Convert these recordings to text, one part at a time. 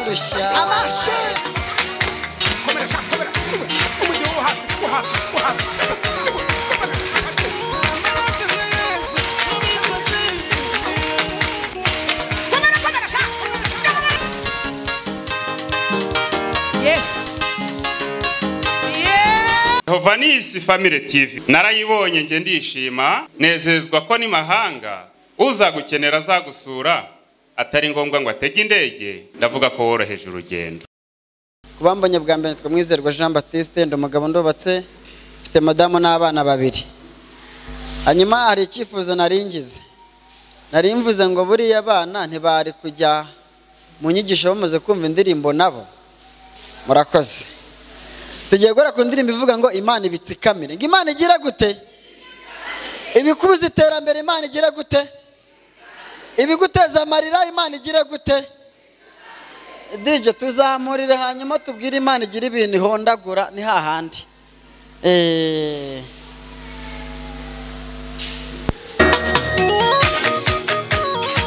puxar. A marcha! Câmera, chá, câmera. Uma deu o raço, o raço, o raço. Câmera, câmera, chá. Yes. Yeah. Yehova ni isi family TV narayibonye nge ndishima nezezwa ko ni mahanga uzagukenera azagusura atari ngombwa ngo atege indege ndavuga ko woroheje urugendo kubambonye bwa mbere nitwa mwizerwa jean batiste ndi umugabo ndubatse mfite madamu n'abana babiri hanyuma hari icyifuzo nari ngize nari mvuze ngo buriya abana ntibari kujya mu nyigisho bamaze kumva indirimbo nabo murakoze tugiye guhora ku ndirimbo ivuga ngo imana ibitsikamire ngo imana igira gute ibikubuza iterambere imana igira gute ibiguteza amarira imana igira gute dije tuzamurire hanyuma tubwire imana igira ibintu ihondagura ni hahandi Eh,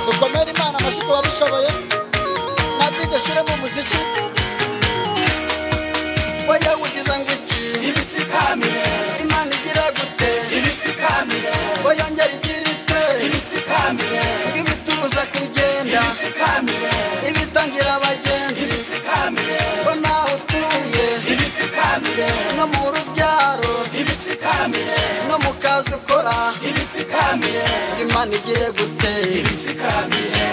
dukomere imana amashyi wabishoboye na dije ashyiremo umuziki we yawugize ngo iki Ibitsikamire, imana igira gute ibitsikamire, we yongera igira ite ibitsikamire, ngo ibitubuza kugenda ibitsikamire, ibitangira abagenzi ibitsikamire, ko nawe utuye ibitsikamire, no mu rubyaro ibitsikamire, no mu kazi ukora ibitsikamire, imana igiye gute ibitsikamire.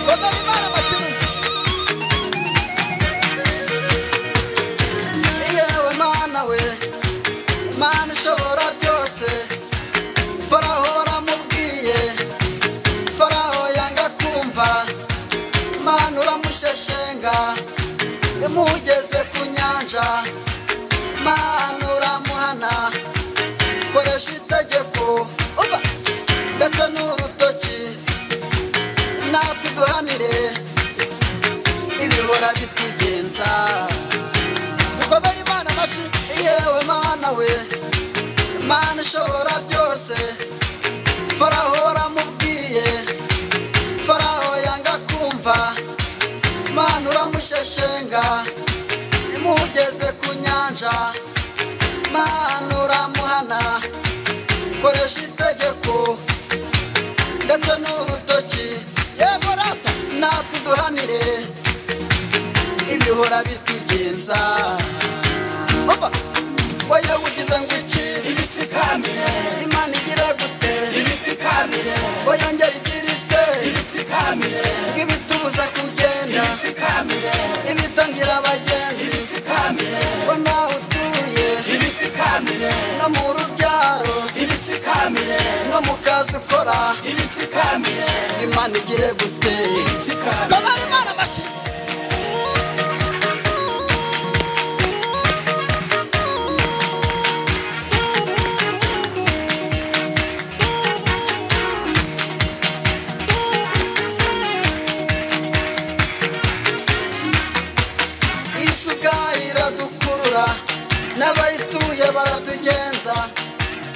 komera imana amashyi yewe mana we mana ishobora byose faraho waramubwiye faraho yanga kumva mana uramusheshenga yamugeze ku nyanja mana uramuhana koresha itegeko uba ndetse n'urutoki natwe duhanire ibihora bitugenza dukomere imana amashyi yewe mana we mana ishobora byose faraho waramubwiye faraho yanga kumva mana uramusheshenga imugeze ku nyanja mana uramuhana koresha itegeko ndetse n'urutoki yewe rata natwe duhanire ibihora bitugenza opa wowe ugize ngo iki Ibitsikamire, imana igira gute ibitsikamire, wowe yongera igira ite ibitsikamire, ngo ibitubuza kugenda ibitsikamire, ibitangira abagenzi ibitsikamire, ko nawe utuye ibitsikamire, no mu rubyaro ibitsikamire, no mu kazi ukora ibitsikamire, imana igire gute ibitsikamire. komera imana amashyi isi ubwayo iradukurura n'abayituye baratugenza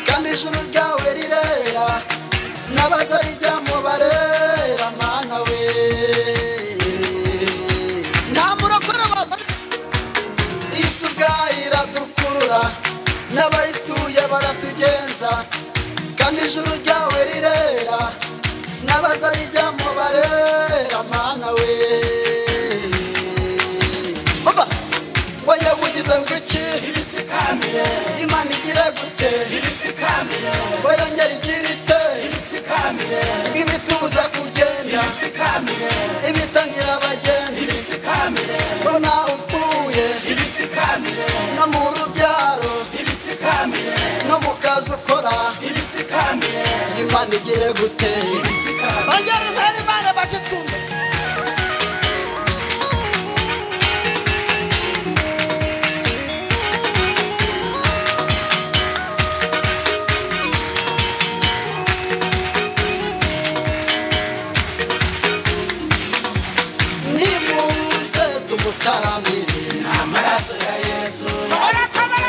kandi ijuru ryawe rirera n'abaza rijyamo barera mana we nta murokore baza isi ubwayo iradukurura n'abayituye baratugenza kandi ijuru ryawe rirera n'abaza rijyamo barera mana we Oba! wowe ugize ngo iki Ibitsikamire, imana igira gute ibitsikamire, wowe yongera igira ite ibitsikamire, ibitubuza kugenda ibitsikamire, ibitangira abagenzi ibitsikamire, ko nawe utuye ibitsikamire, no mu rubyaro ibitsikamire, no mu kazi ukora ibitsikamire, imana igira gute ibitsikamire. ongera umbere imana bashe twumve nimuze tumutaramire Amaraso ya Yesu, turaguca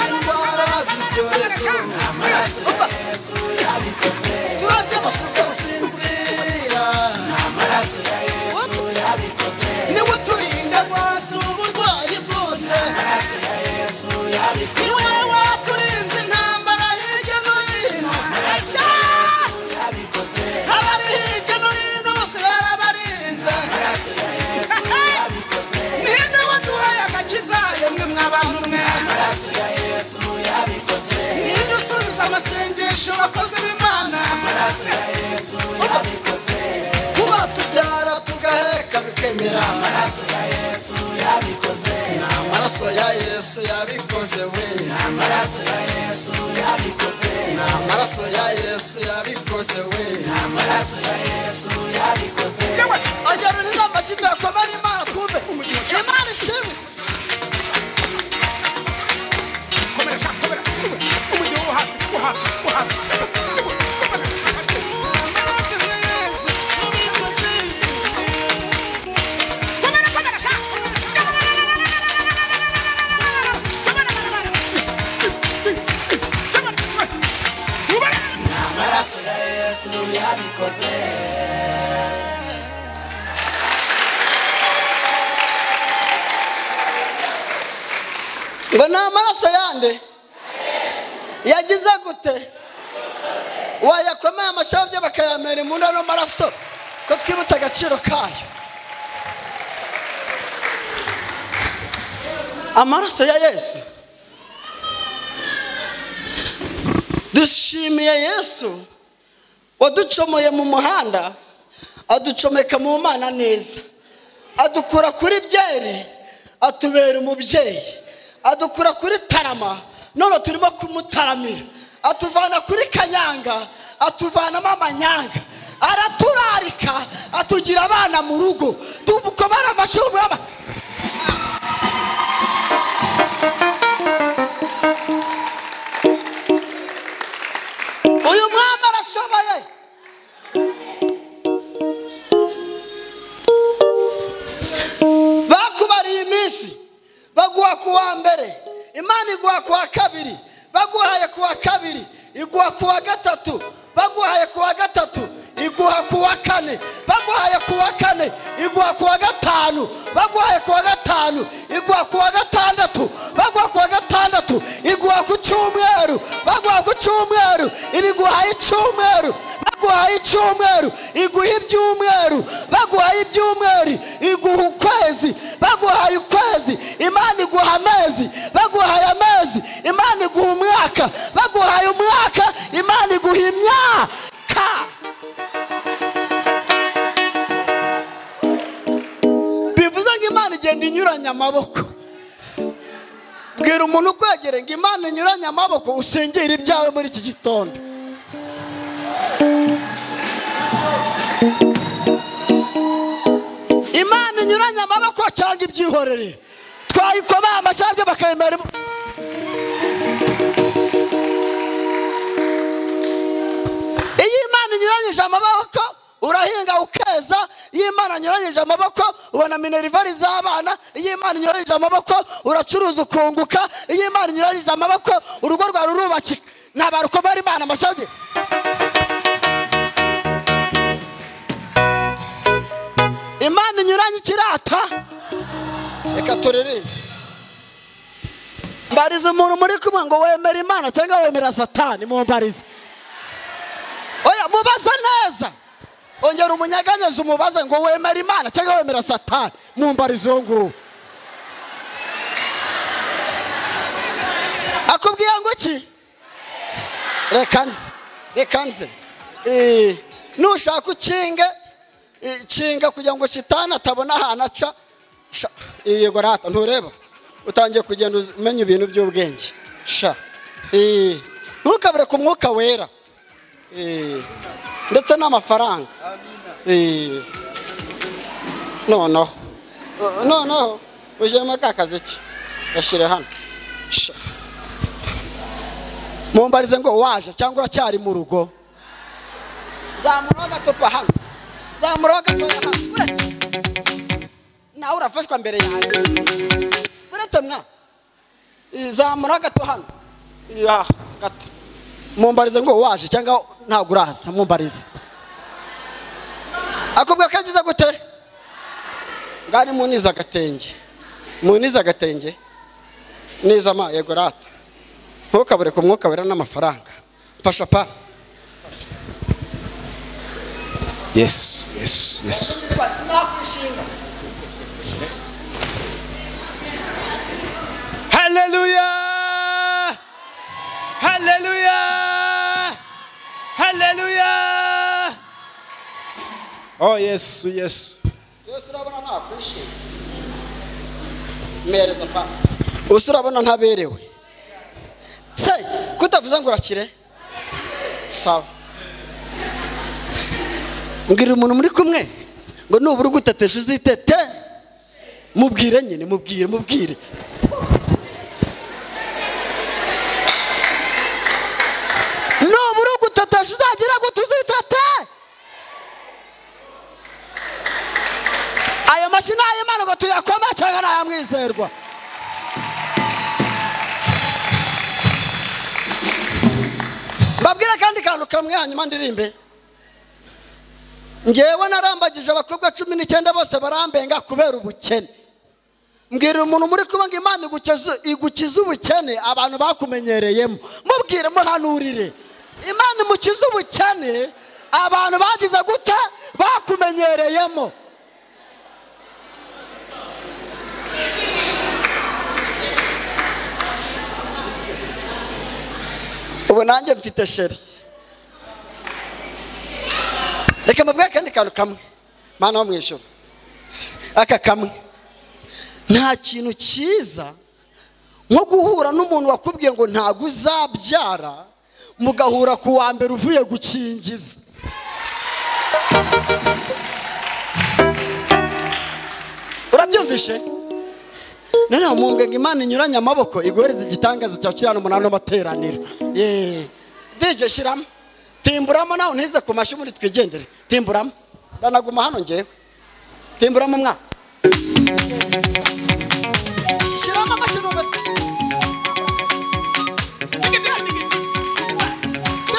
indwara z'ibyorezo amaraso ya Yesu yabikoze, turajya tugasinzira amaraso ya Yesu yabikoze, niwe uturi niwe waturinze intambara hirya no hino abari hirya no hino bose barabarinze ninde waduhaye agakiza yemwe mwabantu mwe ninde usubiza amasengesho bakozi b'imana kuba tubyara tugaheka bikemera amaraso ya yesu yabikoze we amaraso ya yesu yabikoze we ageruriza amashyi tuyakoma n'imana twumve imana ishimwe komeresha kobera umujyi wo hasi wo hasi wo hasi ngo ni amaraso yande yagize gute wayakomeye amashabye bakayamera imbunda ano maraso ko twibutse agaciro kayo amaraso ya yesu dushimiye yesu waducomoye mu muhanda aducomeka mu mana neza adukura kuri byeri atubera umubyeyi adukura kuri tarama none turimo kumutaramira atuvana kuri kanyanga atuvanamo amanyanga araturarika atugira abana mu rugo tumukomara amashuri y'aba- uyu mwami arashoboye bakubariye iminsi baguha ku wa mbere imana iguha ku wa kabiri baguhaye ku wa kabiri iguha ku wa gatatu baguhaye ku wa gatatu iguha ku wa kane baguhaye ku wa kane iguha ku wa gatanu baguhaye ku wa gatanu iguha ku wa gatandatu baguha ku wa gatandatu iguha ku cyumweru baguha ku cyumweru ibiguhaye icyumweru baguhaye icyumweru iguha ibyumweru baguhaye ibyumweru iguha ukwezi baguhaye ukwezi imana iguha amezi baguhaye amezi imana iguha umwaka baguhaye umwaka imana iguha imyaka bivuze ngo imana igenda inyuranya amaboko bwira umuntu ukwegere ngo imana inyuranye amaboko usingire ibyawe muri iki gitondo imana inyuranye amaboko cyangwa ibyihorere twayikomeye amashyabyo bakayemera imu- iyo imana inyuranyije amaboko urahinga ukeza iyo imana inyuranyije amaboko ubona minerivare z'abana iyo imana inyuranyije amaboko uracuruza ukunguka iyo imana inyuranyije amaboko urugo rwawe rurubakika ntabarukomera imana amashyabyo imana inyuranye ikirata reka turerere mbariza umuntu muri kumwe ngo wemera imana cyangwa wemera satani mumbarize oya mubaze neza ongera umunyeganyeze umubaze ngo wemera imana cyangwa wemera satani mumbarize uwo nguwo akubwiye ngo iki reka nze reka nze Eh, nushaka ukinge ikinga kugira ngo shitani atabona ahantu aca sha yego rata ntureba utangiye kugenda umenya ibintu by'ubwenge sha Eh, ntukabure ku mwuka wera Eh, ndetse n'amafaranga Eh, noneho Eh, noneho ujyemo ka kazi ki gashyire hano Sha. mumbarize ngo waje cyangwa uracyari mu rugo zamura agatupa hano zamura agatupa hano Uretse. nawe urafashwa mbere yanjye uretse mwa zamura agato hano ya gato mumbarize ngo waje cyangwa ntabwo uraza mumbarize akubwa kagize gute ngari munize agatenge munize agatenge neza ma yego rata ntukabure ku mwuka wera n'amafaranga mfasha pa yesu yesu yesu haleluya haleluya haleluya oh yesu yesu yose urabona ntakwishima mpereza pa use urabona ntaberewe se kutavuze ngo urakire sawa mbwira umuntu muri kumwe ngo nubura ugutetesha uzitete mubwire nyine mubwire mubwire nubura ugutetesha uzagira gute uzitete ayo mashini ay'imana ngo tuyakome cyangwa ni ayamwizerwa mbabwire kandi kantu kamwe hanyuma ndirimbe ngewe narambagije abakobwa cumi n'icyenda bose barambenga kubera ubukene mbwira umuntu muri kubanga imana igukiza- igukiza ubukene abantu bakumenyereyemo mubwire muhanurire imana imukiza ubukene abantu bagize gute bakumenyereyemo ubu nanjye mfite sheri reka mubwire akandi kantu kamwe mana wo mu ijoro aka kamwe nta kintu cyiza nko guhura n'umuntu wakubwiye ngo ntabwo uzabyara mugahura ku wa mbere uvuye gukingiza urabyumvishe noneho mumbwe ngo imana inyuranye amaboko iguhereze igitangaza cyawe kiri hano umunani w'amateraniro Yeee. dj shyiramo timburamo nawe ntize ku mashyi ubundi twigendere timburamo ndanaguma hano ngewe timburamo umwana shyiramo amashyi n'ubu shyiramo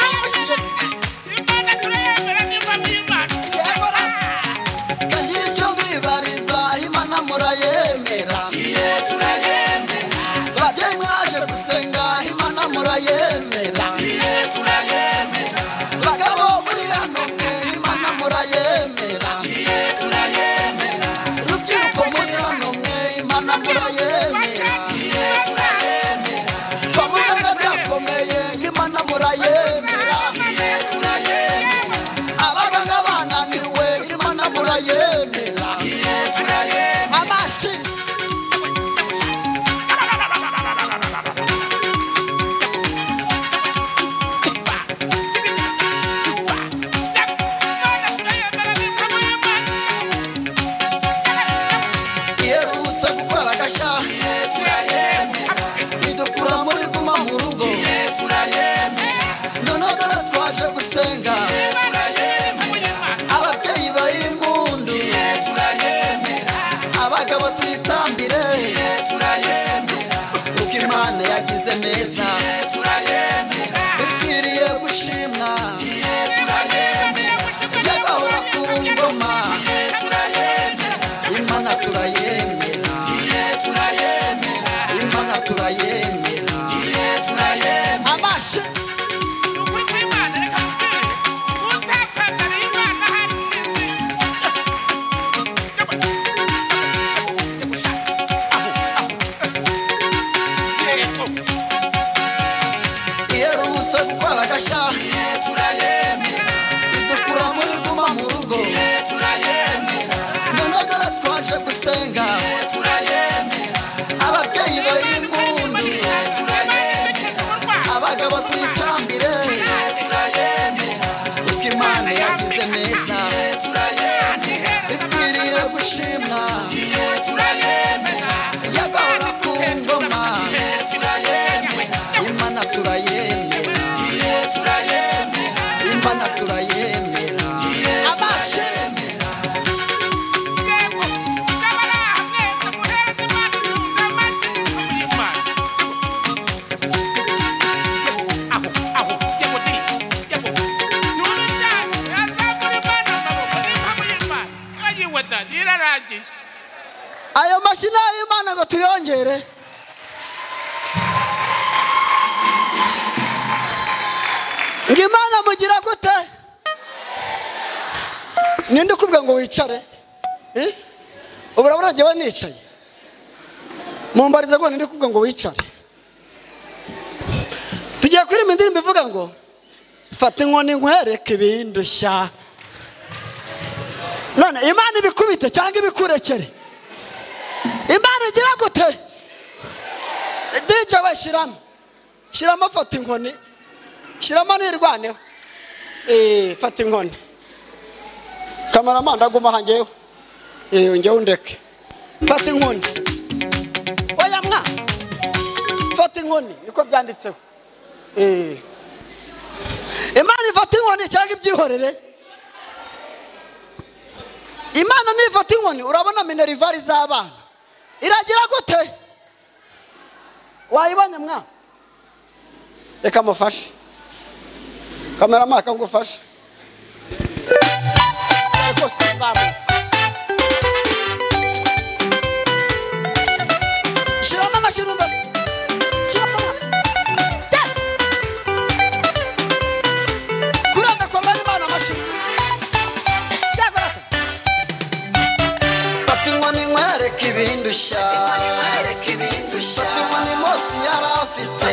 amashyi yego bagira icyo bibariza imana murayemera bajye mwaje gusenga imana murayemera bagabo muri hano mwe imana murayemera rubyiruko muri hano mwe imana murayemera bamugaga byakomeye imana murayemera abaganga bananiwe imana murayemera amashyi iherutse gukora agashya idukura muri guma mu rugo noneho dore twaje gusenga ababyeyi bay'impundu abagabo tuyitambire kuko imana yagize neza bikwiriye gushimwa yagahora ku ngoma imana turayemera imana turayemera amashyi iherutse gukora agashya idukura muri guma mu rugo none dore twaje gusenga ababyeyi bay'impundu abagabo tuyitambire kuko imana yagize neza ikwiriye gushimwa yagahora ku ngoma imana turayemera imana turayemera abashemera irarangije ayo mashyi ni ay'imana ngo tuyongere ngo imana mugira gute ninde ukubwira ngo wicare Eh? ubu urabona jyewe nicaye mumbariza ngo ninde ukubwira ngo wicare tugiye kuririmba indirimbo ivuga ngo fata inkoni nkwereke ibindushya none imana ibikubite cyangwa ibikurekere imana igira gute dj we shyiramo shyiramo fata inkoni shyiramo nirwaneho Eh, fata inkoni kamaramanda aguma aha njyewe Eh, njyewe undeke fata inkoni oya mwa fata inkoni niko byanditseho Eh. imana ifata inkoni cyangwa ibyihorere imana nifata inkoni urabona minerivare z'abana iragira gute wayibonye mwa reka mufashe kamera maka ngufashe Rwose zamuka. shyiramo amashyi numva shyiramo amashyi kuranga koma y'imana amashyi cyakorata Fata inkoni nkwereke ibindushya Fata inkoni Mose yari afite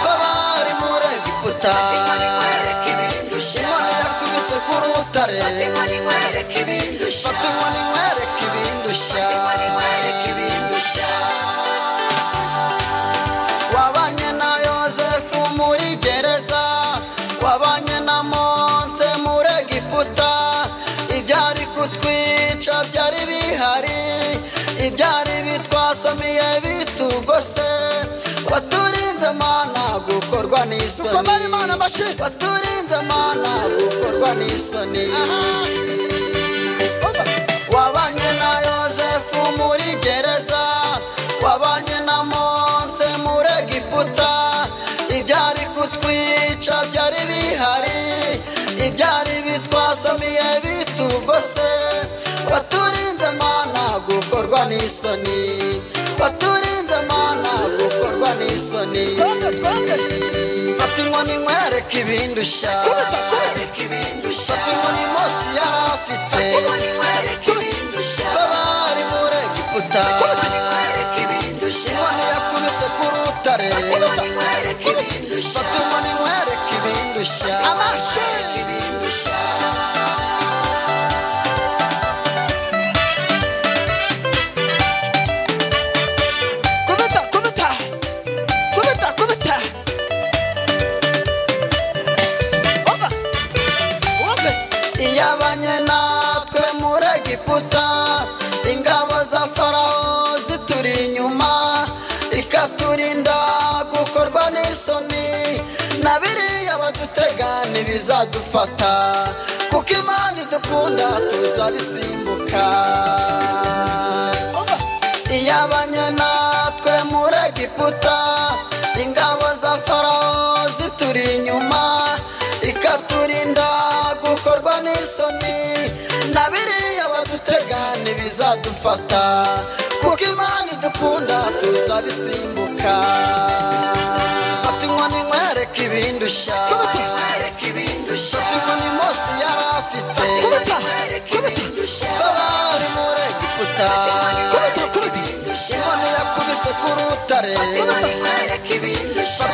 Babari muri Egiputa Inkoni yakubise ku rutare Fata inkoni nkwereke ibindushya Wabanye na Yozefu muri gereza Wabanye na Monse muri Egiputa Ibyari kutwica byari bihari Ibyari bitwasamiye bitugose Waturinze mana gukorwa n'isoni Dukomere Imana amashyi. Waturinze mana gukorwa n'isoni aha umva wabanye na yozefu muri gereza wabanye na monse muri egiputa ibyari kutwica byari bihari ibyari bitwasamiye bitugose waturinze mana gukorwa n'isoni waturinze mana gukorwa n'isoni twende twende fata inkoni nkwereke ibindushya Kubita, kubita. fata inkoni mose yari afite babari muri egiputa inkoni yakubise ku rutare Kubita, fata inkoni nkwereke ibindushya Amashyi. kubita kubita kubita kubita umva wumve iyabanye natwe muri egiputa ingabo za farawo zituri inyuma ikaturinda gukorwa n'isoni na biriya badutega ntibizadufata kuko imana idukunda tuzabisimbuka umva iyabanye natwe muri egiputa ingabo za farawo zituri inyuma ikaturinda gukorwa n'isoni na biriya badutega ntibizadufata kuko imana idukunda tuzabisimbuka fata inkoni nkwereke ibindushya Kubita. fata inkoni mose yari afite Kubita. babari muri egiputa kubita kubita inkoni yakubise ku rutare fata Kubita. inkoni nkwereke ibindushya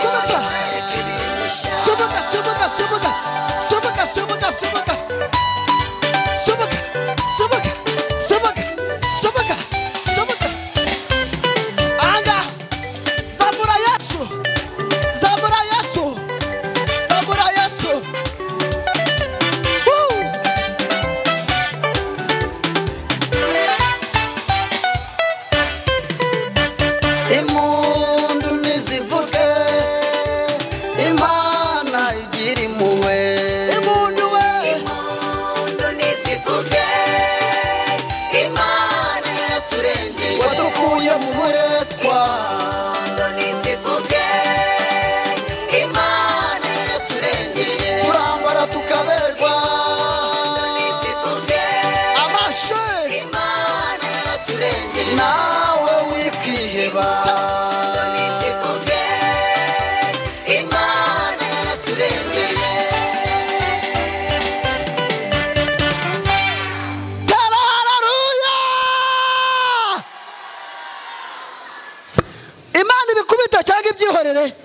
Kubita. subuka subuka subuka subuka subuka subuka subuka subuka subuka subuka subuka anga zamura yesu zamura yesu zamura yesu Woo! impundu nizivuge imana igira impuhwe impundu we wadukuye mu buretwa turambara tukaberwa amashuri nawe wikiheba imbere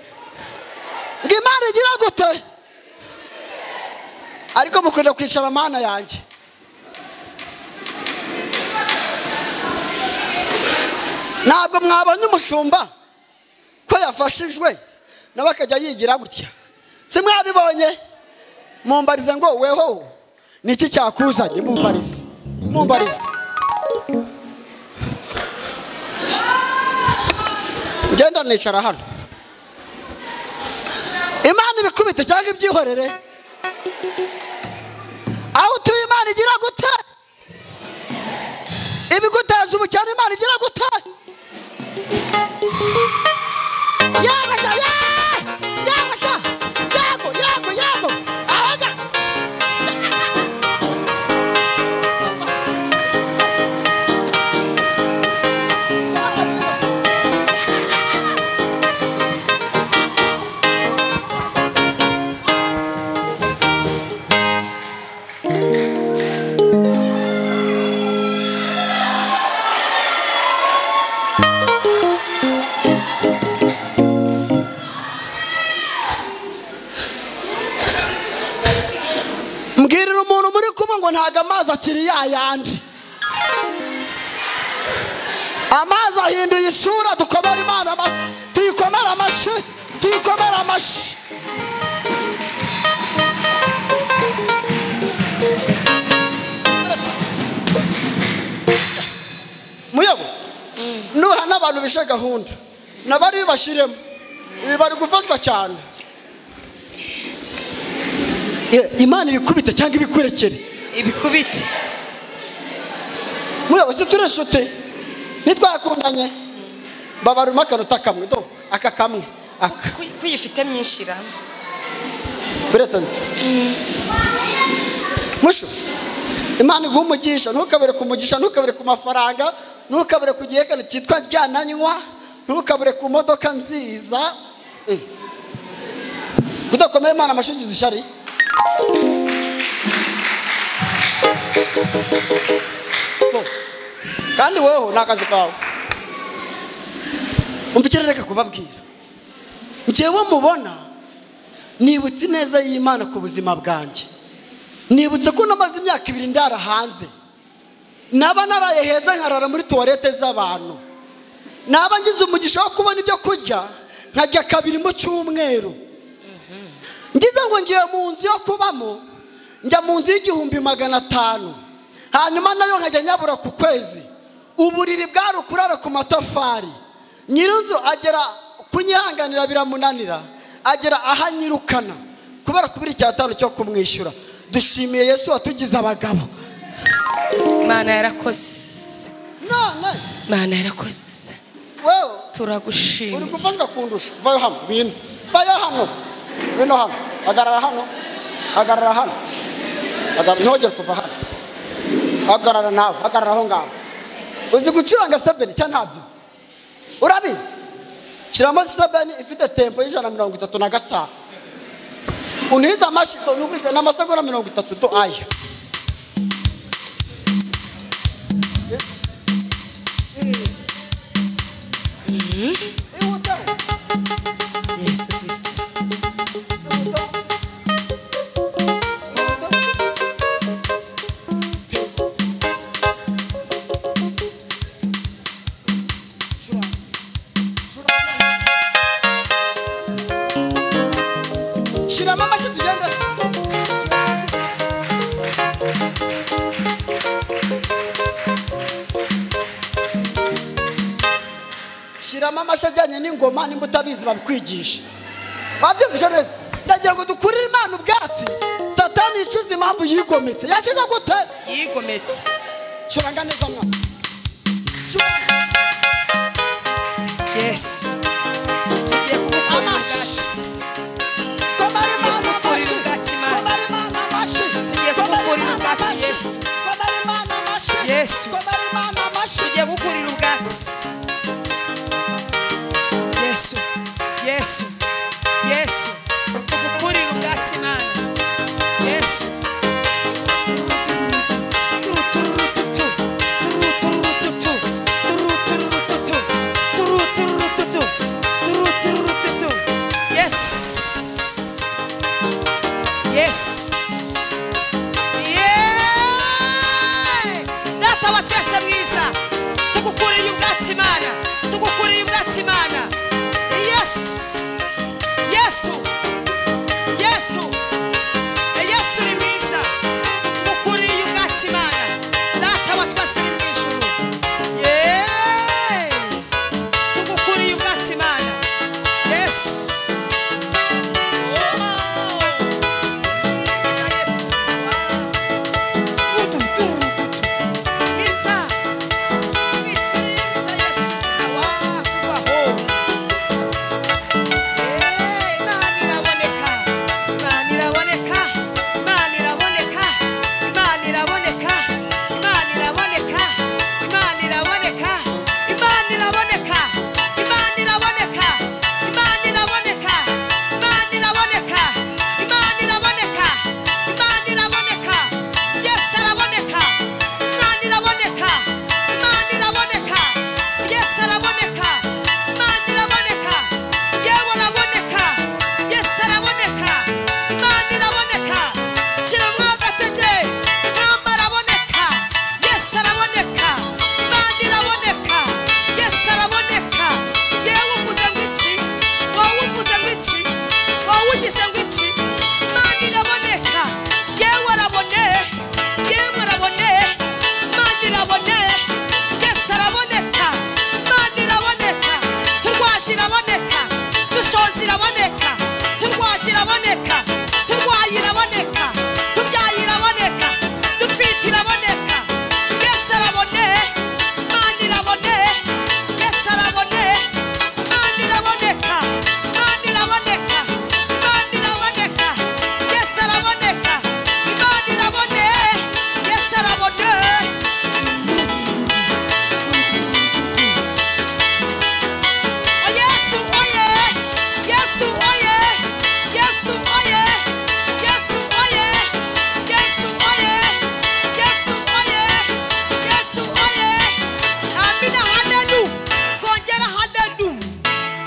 ngo imana igira gute ariko mukunda kwicara mana yanjye ntabwo mwabonye umushumba ko yafashijwe nawe akajya yigira gutya si mwabibonye mumbarize ngo weho ni iki cyakuzanye mumbarize mumbarize ugenda nicara hano imana ibikubite cyangwa ibyihorere aho utuye imana igira gute ibiguteza ubukene imana igira gute yagasha ya- yagasha yago yago yago ahoga mbwirira umuntu muri kumwe ngo ntabwo amazi akiri yayandi amazi ahinduye isura dukomere imana ama- tuyikomere amashi tuyikomere amashi muyobo nuha n'abantu bishe gahunda nabari bibashyiremo ibi bari gufashwa cyane Ye- imana ibikubite cyangwa ibikurekere ibikubite muyobozi turi inshuti ntitwakundanye babaruma akanota kamwe do aka kamwe aka Ko- ko uyifite myinshi irama uretse nzi mushu imana iguha umugisha ntukabure ku mugisha ntukabure ku mafaranga ntukabure ku gihekane cyitwa ryananywa ntukabure ku modoka nziza Mm. kudakomeye imana amashingizi ishyari Bo. kandi wowe ni akazi kawe umvikire reka kubabwira njyewe mubona nibutse ineza y'imana ku buzima bwanjye nibutse ko namaze imyaka ibiri ndara hanze naba naraye heza nkarara muri tuwarete z'abantu naba ngize umugisha wo kubona ibyo kurya nkarya kabiri mu cyumweru ngize ngo ngiye mu nzu yo kubamo njya mu nzu y'igihumbi magana atanu hanyuma nayo nkajya nyabura ku kwezi uburiri bwari ukurara ku matafari nyirinzu agera kunyihanganira biramunanira agera aho anyirukana kubera kubura icyatanu cyo kumwishyura dushimiye yesu watugize abagabo mana yarakoze none mana yarakoze wewe uri turagushimiye gufashwa kundusha vayo hano bino vayo hano bino hano hagarara hano hagarara hano hagarara ntihogere kuva hano hagarara nawe hagarara aho ngaho uzi gucuranga sebeni cyangwa ntabyo uzi urabizi shyiramo sebeni ifite tempo y'ijana na mirongo itatu na gatanu unihize amashyi n'ubwite n'amasegonda mirongo itatu do aya ihutaho yesu kirisito Shiramo amashyi tugende shiramo amashyi ajyanye n'ingoma nimba utabizi babikwigisha babyumvise neza ndagira ngo dukurire imana ubwatsi satani yicuza impamvu yigometse yakiza gute yigometse curanga neza mwana Curanga. yesu tugiye kugukorera ubwatsi Komara imana amashyi. Tugiye kugukorera ubwatsi imana Komara imana Tugiye kugukorera ubwatsi, amashyi. Komara imana amashyi. Yesu. Komara imana amashyi. tugiye gukurira ubwatsi